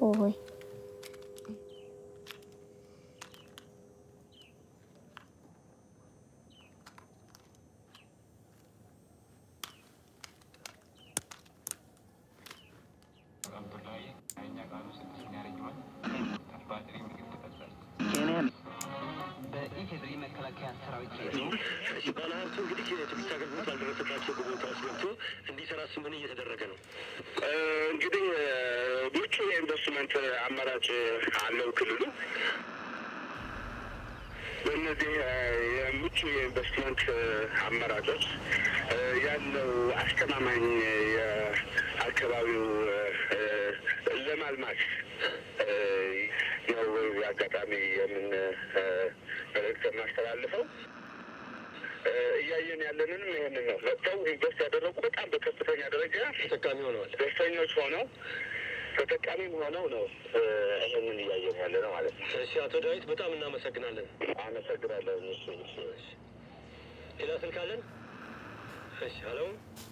ሆይ በኢፌድሪ መከላከያ ሰራዊት ባለሀብቱ እንግዲህ የቱሪስት አገልግሎት ባልደረሰባቸው ቦታዎች ገብቶ እንዲሰራ ስምን እየተደረገ ነው። እንግዲህ ምቹ የኢንቨስትመንት አማራጭ አለው ክልሉ። በእነዚህ የምቹ የኢንቨስትመንት አማራጮች ያለው አስተማማኝ የአካባቢው ለማልማት ነው አጋጣሚ የምን መልእክት የማስተላልፈው እያየን ያለንንም ይህንን ነው። መጥተው ኢንቨስት ያደረጉ በጣም በከፍተኛ ደረጃ ተጠቃሚ ሆነዋል። ደስተኞች ሆነው ተጠቃሚም ሆነው ነው ይህንን እያየን ያለ ነው ማለት ነው። እሺ አቶ ዳዊት በጣም እናመሰግናለን። አመሰግናለሁ። ሌላ ስልክ አለን? እሺ ሄሎ